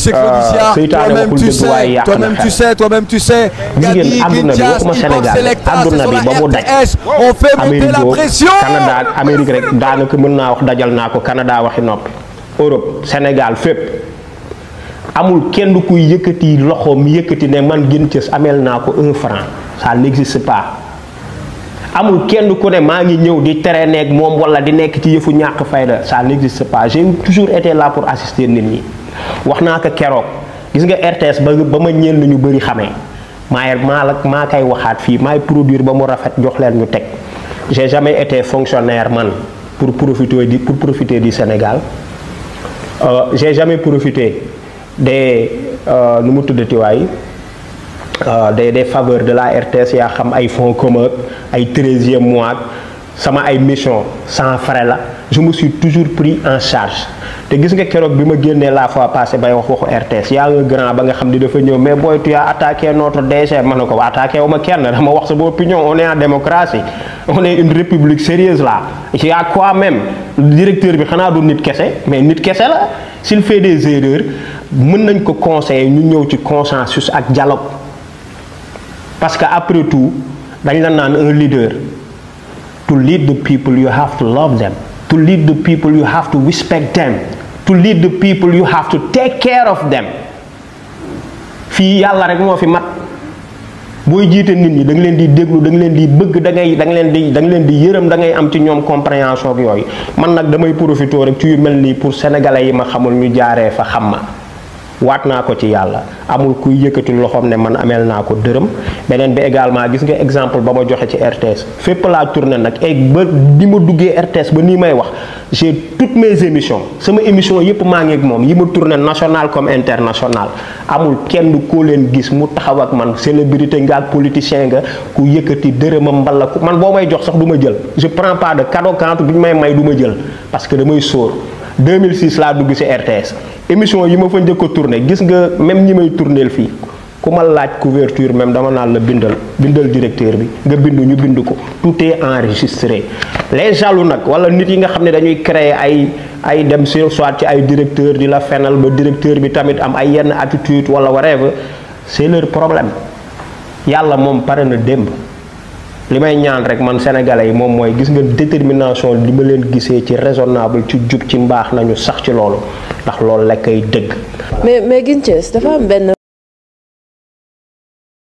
sais Claudia, seytaane toi-même waxul tu dëgg waaye sais, yàq toi-même na tu xel sais, toi-même tu sais. Gabi, Jigéen àdduna bi Kintias, waxuma Ivan Sénégal Selecta, àdduna c'est bi sur ba la mu daj RTS. On fait monter Amérique la boobu, pression. Canada Amérique rek daanaka mën naa wax dajal naa ko Canada waxi noppi Europe Sénégal fépp amul kenn kuy yëkkati loxoom yëkkati ne man Guin Thieuss ameel naa ko un franc ça n'existe pas amul kenn ku ne maa ngi ñëw di tere nekk moom wala di nekk ci yëfu ñàkk fayda ça n'existe pas j'ai toujours été là pour assister nit ñi wax naa ko keroog gis nga RTS ba ba ma ñenn ñu bëri xamee maay maa la maa koy waxaat fii maay produire ba mu rafet jox leen ñu teg j'ai jamais été fonctionnaire man pour profiter di pour profiter du Sénégal euh, j'ai jamais profité des euh, nu mu tuddati waay euh, des des faveurs de la RTS yaa xam ay fonds communs ay treizième mois sama ay mission sans frais la je me suis toujours pris en charge te gis nga keroog bi ma génnee la fois passée bay wax waxu RTS yaa nga grand ba nga xam ni dafa ñëw mais booy tu as attaqué notre DG ma ne ko attaqué wu ma kenn dama wax sama opinion on est en démocratie on est une république sérieuse là il y a quoi même directeur bi xanaa du nit kese mais nit kese la s'il fait des erreurs mën nañ ko conseiller ñu ñëw ci consensus ak dialogue parce que après tout dañ la naan un leader to lead the people you have to love them to lead the people you have to respect them to lead the people you have to take care of them fii yàlla rek moo fi mat booy jiite nit ñi da nga leen di déglu da nga leen di bëgg da ngay da nga leen di da nga leen di yërëm da ngay am ci ñoom compréhension ak yooyu man nag damay profité rek ci yu mel nii pour sénégalais yi ma xamul ñu jaaree fa xam ma waat naa ko ci yàlla amul kuy yëkkati loxoom ne man ameel naa ko dërëm beneen bi également gis nga exemple ba ma joxe ci RTS fépp laa tourné nag et ba ni ma duggee RTS ba nii may wax j'ai toutes mes émissions sama émission yépp maa ngi ak moom yi ma tourné national comme international amul kenn koo leen gis mu taxaw ak man célébrité nga ak politicien nga ku yëkkati dërëmam mbala ku man boo may jox sax du ma jël je prends pas de cadeau quand bi ñu may may du ma jël parce que damay sóor 2006 laa dugg ci RTS émission yi ma fa njëkk a tourné gis nga même ñi may tourneel fii ku ma laaj couverture même dama naan la bindal bindal directeur bi nga bind ñu bind ko tout est enregistré les jaloux nag wala nit yi nga xam ne dañuy créer ay ay dem sur soit ci ay directeur di la fenal ba directeur bi tamit am ay yenn attitude wala whatever c'est leur problème yàlla moom pare na démb li may ñaan rek man sénégalais yi moom mooy gis nga détermination li ma leen gisee ci raisonnable ci jub ci mbaax nañu sax ci loolu ndax loolu la koy dëgg. mais mais Guin Thieuss dafa am benn